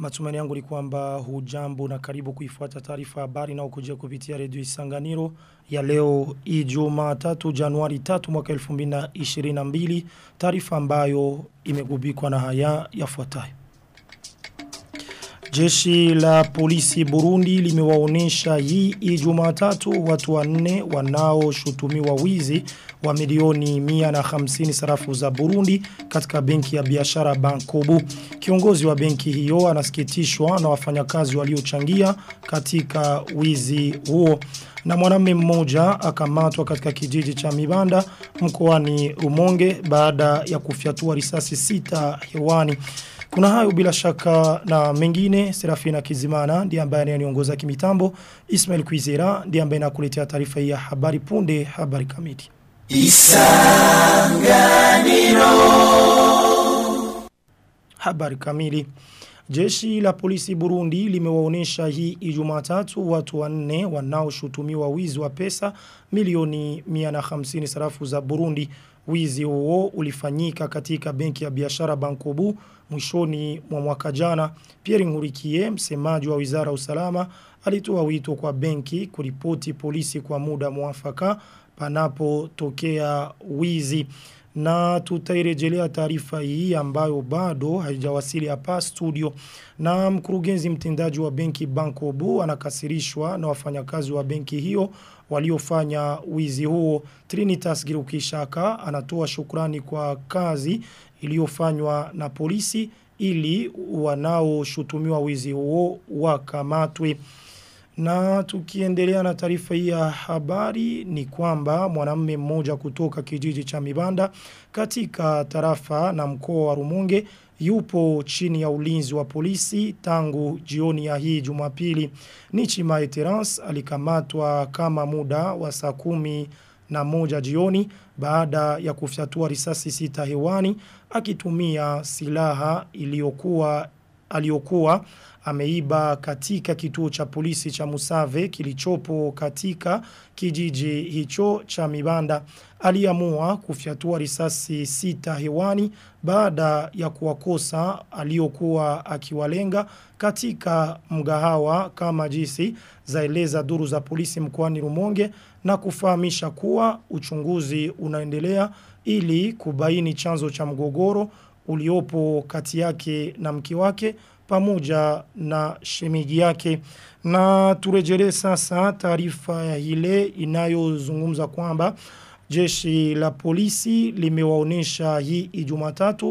Matumani yangu ni kwamba hujambo na karibu kuifuata taarifa habari na ukujia kupitia redio Isanganiro ya leo Ijumaa 3 Januari 3 mwaka 2022 taarifa ambayo imegubikwa na haya yafuatayo. Jeshi la polisi Burundi limewaonesha hii Ijumaa tatu watu wanne wanaoshutumiwa wizi wa milioni 150 sarafu za Burundi katika benki ya biashara Bankobu. Kiongozi wa benki hiyo anasikitishwa na wafanyakazi waliochangia katika wizi huo. Na mwanamume mmoja akamatwa katika kijiji cha Mibanda mkoani Rumonge baada ya kufyatua risasi sita hewani. Kuna hayo bila shaka na mengine Serafina Kizimana ndiye ambaye aniongoza kimitambo Ismail Kwizera ndiye ambaye nakuletea taarifa hii ya habari punde habari kamili Isanganiro Habari kamili Jeshi la polisi Burundi limewaonesha hii Ijumaa tatu watu wanne wanaoshutumiwa wizi wa pesa milioni 150 sarafu za Burundi. Wizi huo ulifanyika katika benki ya biashara Bankobu mwishoni mwa mwaka jana. Pierre Ngurikie, msemaji wa Wizara Usalama, alitoa wito kwa benki kuripoti polisi kwa muda mwafaka panapotokea wizi na tutairejelea taarifa hii ambayo bado haijawasili hapa studio na mkurugenzi mtendaji wa benki Bankobu anakasirishwa na wafanyakazi wa benki hiyo waliofanya wizi huo Trinitas Girukishaka anatoa shukrani kwa kazi iliyofanywa na polisi ili wanaoshutumiwa wizi huo wakamatwe na tukiendelea na taarifa hii ya habari ni kwamba mwanamume mmoja kutoka kijiji cha Mibanda katika tarafa na mkoa wa Rumonge yupo chini ya ulinzi wa polisi tangu jioni ya hii Jumapili. Nichima Eterance alikamatwa kama muda wa saa kumi na moja jioni baada ya kufyatua risasi sita hewani akitumia silaha iliyokuwa aliyokuwa ameiba katika kituo cha polisi cha Musave kilichopo katika kijiji hicho cha Mibanda aliamua kufyatua risasi sita hewani baada ya kuwakosa aliyokuwa akiwalenga katika mgahawa kama jinsi zaeleza duru za polisi mkoani Rumonge na kufahamisha kuwa uchunguzi unaendelea ili kubaini chanzo cha mgogoro uliopo kati yake na mke wake pamoja na shemigi yake na turejelee sasa taarifa ya ile inayozungumza kwamba jeshi la polisi limewaonesha hii Ijumatatu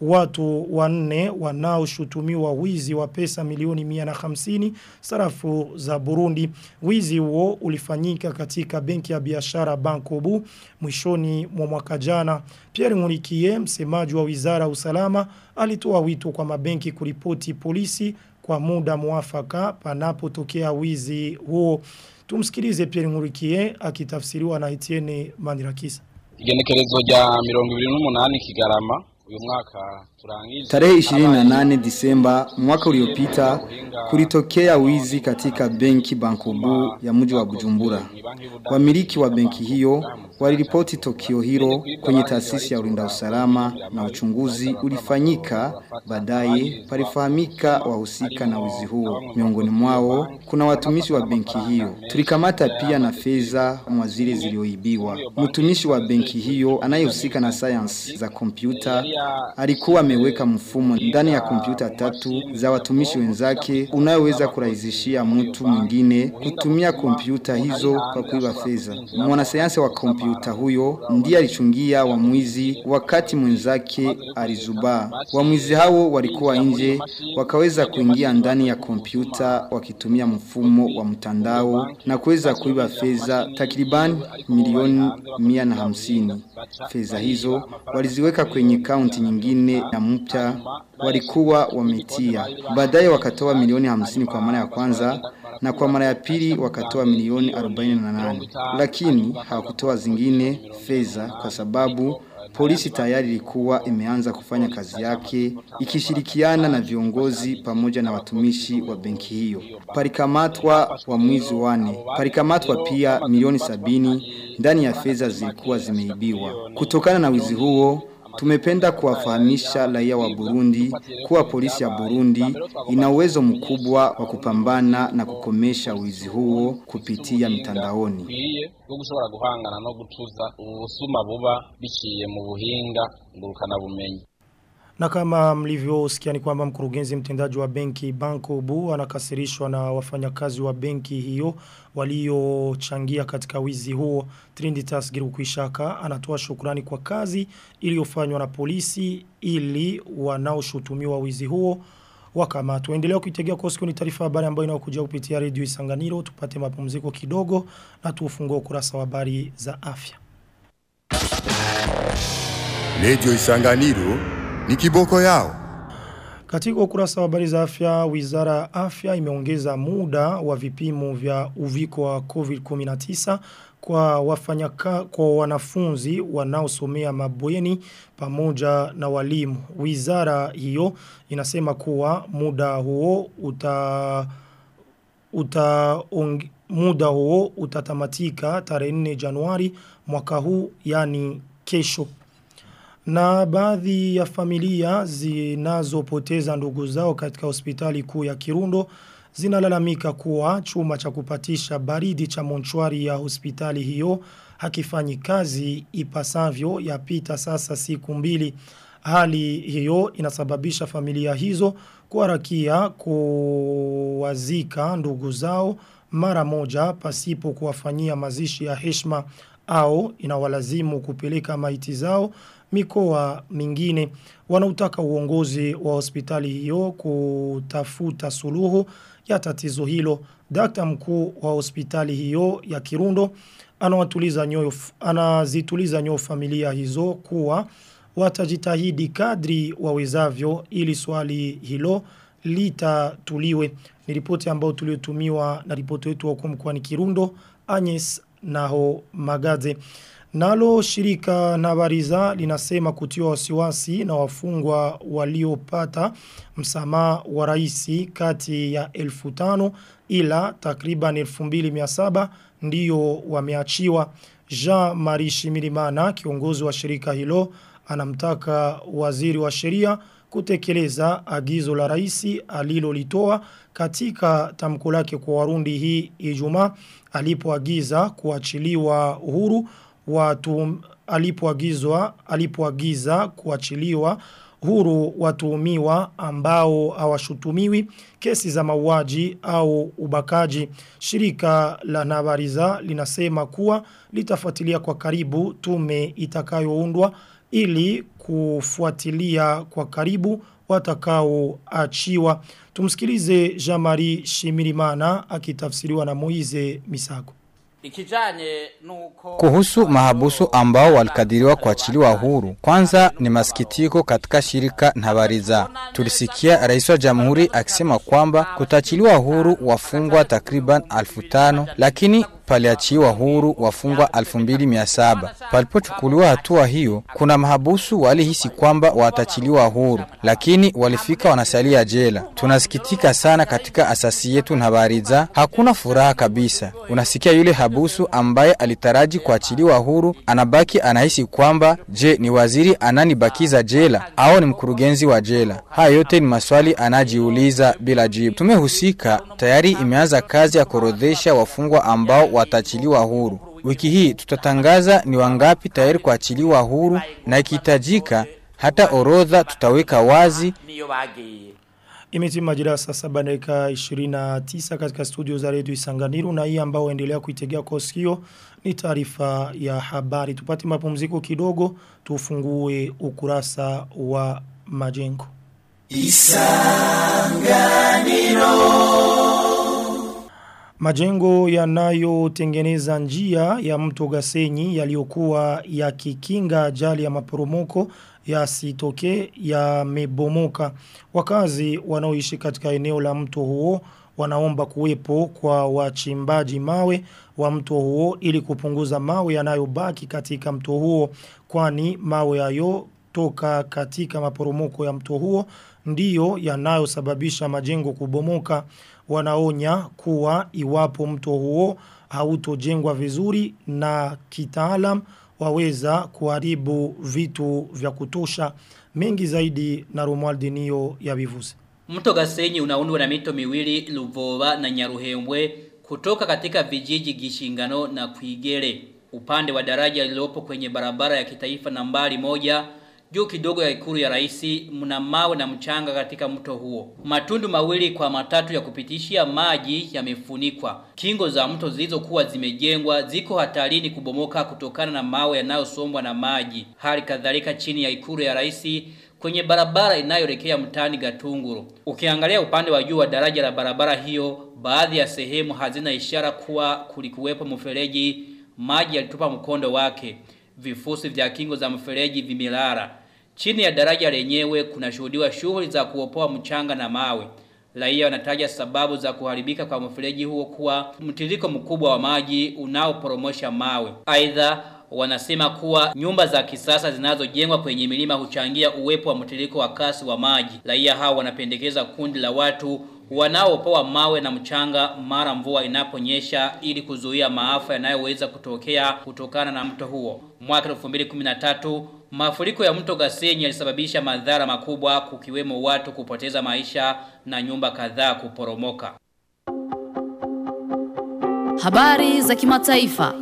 watu wanne wanaoshutumiwa wizi wa pesa milioni 150 sarafu za Burundi. Wizi huo ulifanyika katika benki ya biashara Bankobu mwishoni mwa mwaka jana. Pierre Ngurikie, msemaji wa Wizara Usalama, alitoa wito kwa mabenki kuripoti polisi kwa muda mwafaka panapotokea wizi huo. Tumsikilize Pierre Ngurikie akitafsiriwa na Etienne Manirakisa. Igenekerezo rya 28 Kigarama uyu mwaka turangije tarehe 28 Disemba mwaka uliopita kulitokea wizi katika benki Bankobu ya mji wa Bujumbura. Wamiliki wa benki hiyo waliripoti tokio hilo kwenye taasisi ya ulinda usalama na uchunguzi ulifanyika baadaye palifahamika wahusika na wizi huo. Miongoni mwao kuna watumishi wa benki hiyo. Tulikamata pia na fedha mwa zile zilioibiwa. Mtumishi wa benki hiyo anayehusika na science za kompyuta alikuwa ameweka mfumo ndani ya kompyuta tatu za watumishi wenzake unayoweza kurahisishia mtu mwingine kutumia kompyuta hizo kwa kuiba fedha. Mwanasayansi wa kompyuta huyo ndiye alichungia wamwizi wakati mwenzake alizubaa. Wamwizi hao walikuwa nje wakaweza kuingia ndani ya kompyuta wakitumia mfumo wa mtandao na kuweza kuiba fedha takriban milioni mia na hamsini. Fedha hizo waliziweka kwenye kaunti nyingine na mpya walikuwa wametia. Baadaye wakatoa milioni hamsini kwa mara ya kwanza na kwa mara ya pili wakatoa milioni 48. Lakini hawakutoa zingine fedha kwa sababu polisi tayari ilikuwa imeanza kufanya kazi yake ikishirikiana na viongozi pamoja na watumishi wa benki hiyo. Palikamatwa wa mwizi wane. Palikamatwa pia milioni sabini ndani ya fedha zilikuwa zimeibiwa. Kutokana na wizi huo tumependa kuwafahamisha raia wa Burundi kuwa polisi ya Burundi ina uwezo mkubwa wa kupambana na kukomesha wizi huo kupitia mitandaoni. bikwiye bwo gushobora guhangana no gutuza ubusuma buba biciye mu buhinga ngurukana bumenyi Na kama mlivyosikia ni kwamba mkurugenzi mtendaji wa benki Banko Bu anakasirishwa na wafanyakazi wa benki hiyo waliochangia katika wizi huo. Trinitas Girukwishaka anatoa shukrani kwa kazi iliyofanywa na polisi ili wanaoshutumiwa wizi huo wakamatwa. Endelea kuitegea kwa siku ni taarifa habari ambayo inayokuja kupitia redio Isanganiro. Tupate mapumziko kidogo na tufungue ukurasa wa habari za afya. Radio Isanganiro ni kiboko yao. Katika ukurasa wa habari za afya, wizara ya afya imeongeza muda wa vipimo vya uviko wa COVID-19 kwa wafanyaka, kwa wanafunzi wanaosomea mabweni pamoja na walimu. Wizara hiyo inasema kuwa muda huo uta uta ong, muda huo utatamatika tarehe 4 Januari mwaka huu yani kesho. Na baadhi ya familia zinazopoteza ndugu zao katika hospitali kuu ya Kirundo zinalalamika kuwa chuma cha kupatisha baridi cha monchwari ya hospitali hiyo hakifanyi kazi ipasavyo yapita sasa siku mbili. Hali hiyo inasababisha familia hizo kuharakia kuwazika ndugu zao mara moja pasipo kuwafanyia mazishi ya heshima au inawalazimu kupeleka maiti zao mikoa mingine wanautaka uongozi wa hospitali hiyo kutafuta suluhu ya tatizo hilo. Dr. mkuu wa hospitali hiyo ya Kirundo anawatuliza nyoyo anazituliza nyoyo familia hizo kuwa watajitahidi kadri wawezavyo ili swali hilo litatuliwe. Ni ripoti ambayo tuliotumiwa na ripoti wetu wa mkoani Kirundo Agnes Naho Magaze. Nalo shirika Nabariza linasema kutiwa wasiwasi na wafungwa waliopata msamaha wa raisi kati ya elfu tano ila takriban elfu mbili miasaba ndiyo wameachiwa. Jean-Marie Shimirimana kiongozi wa shirika hilo anamtaka waziri wa sheria kutekeleza agizo la raisi alilolitoa katika tamko lake kwa warundi hii Ijumaa alipoagiza kuachiliwa uhuru watu alipoagizwa alipoagiza kuachiliwa huru watuhumiwa ambao hawashutumiwi kesi za mauaji au ubakaji. Shirika la Nabariza linasema kuwa litafuatilia kwa karibu tume itakayoundwa ili kufuatilia kwa karibu watakaoachiwa. Tumsikilize Jean-Marie Shimirimana akitafsiriwa na Moize Misago. Ikijanye nuko Kuhusu mahabusu ambao walikadiriwa kuachiliwa huru, kwanza ni masikitiko katika shirika Ntabariza. Tulisikia rais wa jamhuri akisema kwamba kutachiliwa huru wafungwa takriban alfu tano, lakini paliachiwa huru wafungwa 2700. Palipochukuliwa hatua hiyo, kuna mahabusu walihisi kwamba watachiliwa huru, lakini walifika wanasalia jela. Tunasikitika sana katika asasi yetu Ntabariza, hakuna furaha kabisa. Unasikia yule habusu ambaye alitaraji kuachiliwa huru anabaki anahisi kwamba je, ni waziri ananibakiza jela au ni mkurugenzi wa jela? Haya yote ni maswali anajiuliza bila jibu. Tumehusika tayari imeanza kazi ya kuorodhesha wafungwa ambao watachiliwa huru. Wiki hii tutatangaza ni wangapi tayari kuachiliwa huru na ikihitajika hata orodha tutaweka wazi. niyo bagiye Imetima majira saa saba dakika 29 katika studio za redio Isanganiru na hii ambao endelea kuitegea kwa sikio ni taarifa ya habari. Tupate mapumziko kidogo tufungue ukurasa wa majengo. Majengo yanayotengeneza njia ya mto Gasenyi yaliyokuwa yakikinga ajali ya maporomoko yasitoke yamebomoka. Wakazi wanaoishi katika eneo la mto huo wanaomba kuwepo kwa wachimbaji mawe wa mto huo ili kupunguza mawe yanayobaki katika mto huo kwani mawe hayo toka katika maporomoko ya mto huo ndiyo yanayosababisha majengo kubomoka wanaonya kuwa iwapo mto huo hautojengwa vizuri na kitaalam waweza kuharibu vitu vya kutosha mengi zaidi na Romuald Nio ya Bivuze. Mto Gasenyi unaundwa na mito miwili Luvova na Nyaruhembwe kutoka katika vijiji Gishingano na Kuigere. Upande wa daraja lililopo kwenye barabara ya kitaifa nambari moja juu kidogo ya ikulu ya raisi mna mawe na mchanga katika mto huo. Matundu mawili kwa matatu ya kupitishia maji yamefunikwa. Kingo za mto zilizokuwa zimejengwa ziko hatarini kubomoka kutokana na mawe yanayosombwa na maji. Hali kadhalika chini ya ikulu ya raisi kwenye barabara inayoelekea mtani Gatunguru. Ukiangalia upande wa juu wa daraja la barabara hiyo, baadhi ya sehemu hazina ishara kuwa kulikuwepo mfereji, maji yalitupa mkondo wake. Vifusi vya kingo za mfereji vimelara. Chini ya daraja lenyewe kunashuhudiwa shughuli za kuopoa mchanga na mawe. Raia wanataja sababu za kuharibika kwa mfereji huo kuwa mtiririko mkubwa wa maji unaoporomosha mawe. Aidha wanasema kuwa nyumba za kisasa zinazojengwa kwenye milima huchangia uwepo wa mtiririko wa kasi wa maji. Raia hao wanapendekeza kundi la watu wanaopoa mawe na mchanga mara mvua inaponyesha ili kuzuia maafa yanayoweza kutokea kutokana na mto huo. Mwaka 2013 mafuriko ya mto Gasenyi yalisababisha madhara makubwa kukiwemo watu kupoteza maisha na nyumba kadhaa kuporomoka. Habari za kimataifa.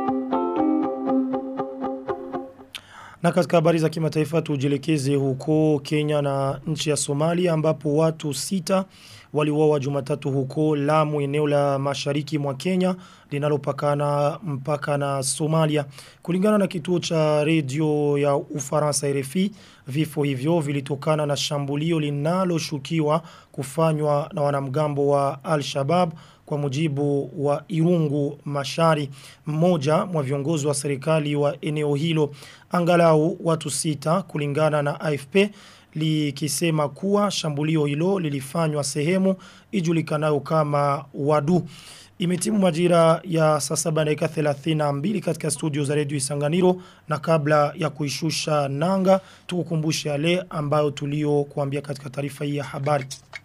Na katika habari za kimataifa tujielekeze huko Kenya na nchi ya Somalia ambapo watu sita waliuawa Jumatatu huko Lamu eneo la mashariki mwa Kenya linalopakana mpaka na Somalia. Kulingana na kituo cha redio ya Ufaransa RFI, vifo hivyo vilitokana na shambulio linaloshukiwa kufanywa na wanamgambo wa Al-Shabaab kwa mujibu wa Irungu Mashari mmoja mwa viongozi wa serikali wa eneo hilo angalau watu sita kulingana na AFP likisema kuwa shambulio hilo lilifanywa sehemu ijulikanayo kama Wadu Imetimu majira ya saa saba dakika 32 katika studio za redio Isanganiro na kabla ya kuishusha nanga tukukumbushe yale ambayo tulio kuambia katika taarifa hii ya habari.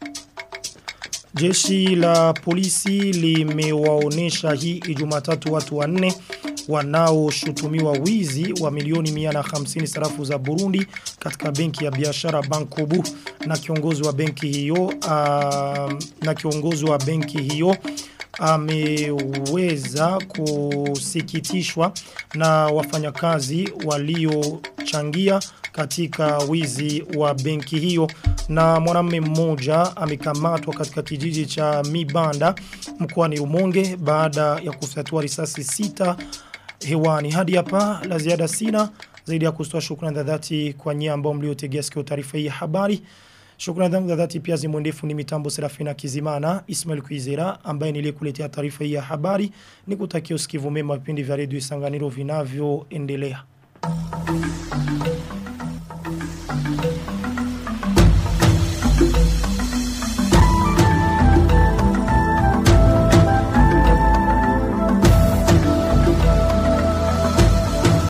Jeshi la polisi limewaonesha hii Ijumatatu watu wanne wanaoshutumiwa wizi wa milioni 150 sarafu za Burundi katika benki ya biashara Bankobu na kiongozi wa benki hiyo uh, na kiongozi wa benki hiyo ameweza kusikitishwa na wafanyakazi waliochangia katika wizi wa benki hiyo na mwanamume mmoja amekamatwa katika kijiji cha Mibanda mkoani Rumonge baada ya kufyatua risasi sita hewani hadi hapa la ziada sina zaidi ya kustoa shukrani za dhati kwa nyie ambao mliotegea sikio taarifa hii ya habari Shukrani zangu za dhati pia zimwendefu ni mitambo Serafina Kizimana, Ismail Kuizera ambaye niliyekuletea taarifa hii ya habari. Nikutakia usikivu mema vipindi vya redio Isanganiro vinavyoendelea.